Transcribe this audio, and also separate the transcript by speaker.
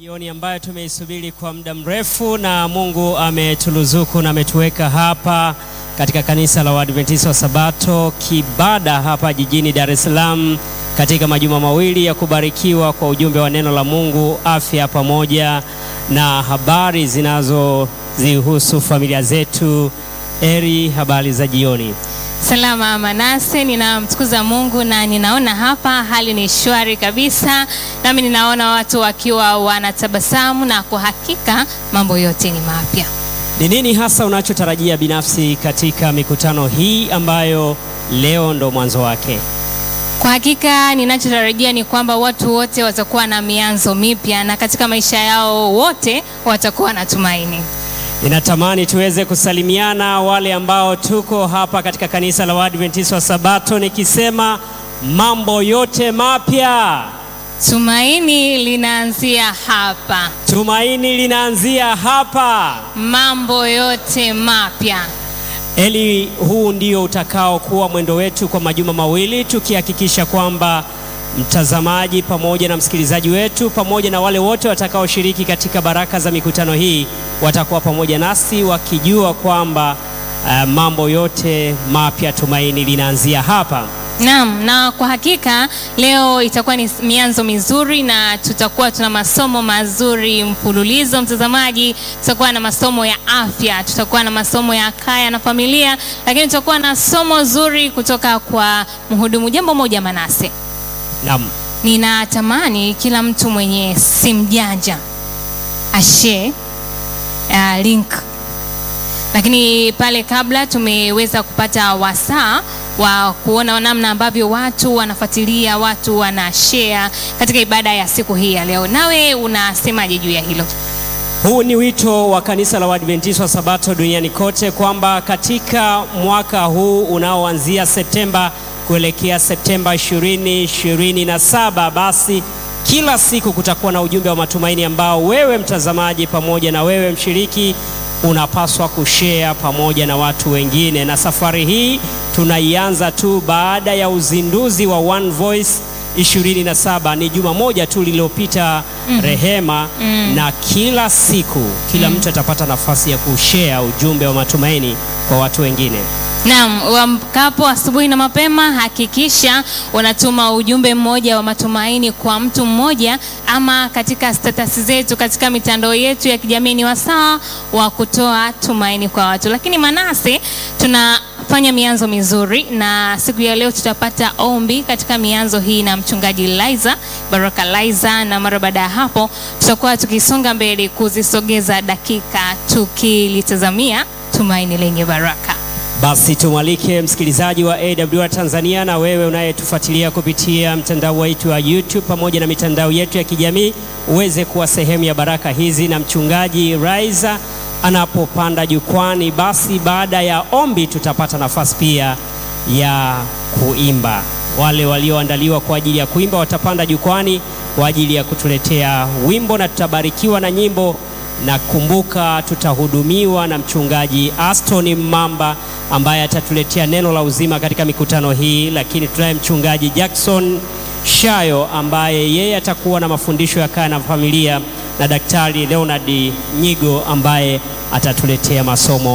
Speaker 1: Jioni ambayo tumeisubiri kwa muda mrefu na Mungu ametuluzuku na ametuweka hapa katika kanisa la Waadventista wa Sabato Kibada hapa jijini Dar es Salaam katika majuma mawili ya kubarikiwa kwa ujumbe wa neno la Mungu, afya pamoja na habari zinazozihusu familia zetu. Eri, habari za jioni.
Speaker 2: Salama Manase, ninamtukuza Mungu na ninaona hapa hali ni shwari kabisa, nami ninaona watu wakiwa wanatabasamu na kwa hakika mambo yote ni mapya.
Speaker 1: Ni nini hasa unachotarajia binafsi katika mikutano hii ambayo leo ndo mwanzo wake?
Speaker 2: Kwa hakika ninachotarajia ni kwamba watu wote watakuwa na mianzo mipya na katika maisha yao wote watakuwa na tumaini.
Speaker 1: Ninatamani tuweze kusalimiana wale ambao tuko hapa katika kanisa la Waadventista wa Sabato, nikisema mambo yote mapya.
Speaker 2: Tumaini linaanzia hapa,
Speaker 1: Tumaini linaanzia hapa.
Speaker 2: mambo yote mapya.
Speaker 1: Eli, huu ndio utakao kuwa mwendo wetu kwa majuma mawili, tukihakikisha kwamba mtazamaji pamoja na msikilizaji wetu pamoja na wale wote watakaoshiriki katika baraka za mikutano hii watakuwa pamoja nasi wakijua kwamba uh, mambo yote mapya, tumaini linaanzia hapa.
Speaker 2: Naam, na kwa hakika leo itakuwa ni mianzo mizuri na tutakuwa tuna masomo mazuri mfululizo. Mtazamaji, tutakuwa na masomo ya afya, tutakuwa na masomo ya kaya na familia, lakini tutakuwa na somo zuri kutoka kwa mhudumu. Jambo moja Manase,
Speaker 1: Naam.
Speaker 2: ninatamani kila mtu mwenye simu janja ashare uh, link lakini pale kabla tumeweza kupata wasaa wa kuona namna ambavyo watu wanafuatilia, watu wana share katika ibada ya siku hii ya leo. Nawe unasemaje juu ya hilo?
Speaker 1: Huu ni wito wa kanisa la Waadventista wa Sabato duniani kote kwamba katika mwaka huu unaoanzia Septemba kuelekea Septemba 2027 basi kila siku kutakuwa na ujumbe wa matumaini ambao wewe mtazamaji pamoja na wewe mshiriki unapaswa kushare pamoja na watu wengine, na safari hii tunaianza tu baada ya uzinduzi wa One Voice 27 ni juma moja tu lililopita, Rehema, na kila siku kila mtu atapata nafasi ya kushare ujumbe wa matumaini kwa watu wengine.
Speaker 2: Naam, uamkapo asubuhi na mapema, hakikisha unatuma ujumbe mmoja wa matumaini kwa mtu mmoja, ama katika status zetu katika mitandao yetu ya kijamii. Ni wasaa wa kutoa tumaini kwa watu. Lakini Manase, tunafanya mianzo mizuri, na siku ya leo tutapata ombi katika mianzo hii na mchungaji Liza Baraka Liza, na mara baada ya hapo tutakuwa tukisonga mbele kuzisogeza dakika tukilitazamia tumaini lenye baraka.
Speaker 1: Basi tumwalike msikilizaji wa AWR Tanzania na wewe unayetufuatilia kupitia mtandao wetu wa YouTube pamoja na mitandao yetu ya kijamii uweze kuwa sehemu ya baraka hizi, na mchungaji Raiza anapopanda jukwani, basi baada ya ombi tutapata nafasi pia ya kuimba. Wale walioandaliwa kwa ajili ya kuimba watapanda jukwani kwa ajili ya kutuletea wimbo na tutabarikiwa na nyimbo na kumbuka, tutahudumiwa na mchungaji Aston Mamba ambaye atatuletea neno la uzima katika mikutano hii, lakini tunaye mchungaji Jackson Shayo ambaye yeye atakuwa na mafundisho ya kaya na familia, na daktari Leonard Nyigo ambaye atatuletea masomo